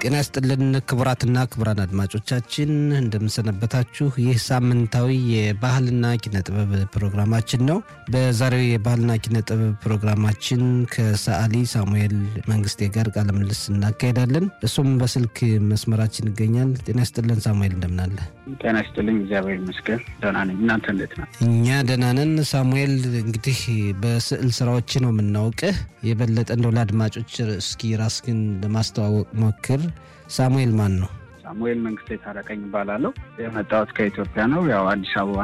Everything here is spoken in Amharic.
ጤና ይስጥልን ክቡራትና ክቡራን አድማጮቻችን እንደምንሰነበታችሁ። ይህ ሳምንታዊ የባህልና ኪነ ጥበብ ፕሮግራማችን ነው። በዛሬው የባህልና ኪነ ጥበብ ፕሮግራማችን ከሰዓሊ ሳሙኤል መንግስቴ ጋር ቃለ ምልልስ እናካሄዳለን። እሱም በስልክ መስመራችን ይገኛል። ጤና ይስጥልን ሳሙኤል፣ እንደምናለ? ጤና ይስጥልኝ። እግዚአብሔር ይመስገን ደህና ነኝ። እናንተ እንዴት ነው? እኛ ደህና ነን። ሳሙኤል እንግዲህ በስዕል ስራዎች ነው የምናውቅህ። የበለጠ እንደው ለአድማጮች እስኪ ራስህን ለማስተዋወቅ ሞክር። ሳሙኤል ማን ነው? ሳሙኤል መንግስቴ ታረቀኝ እባላለሁ። የመጣሁት ከኢትዮጵያ ነው። ያው አዲስ አበባ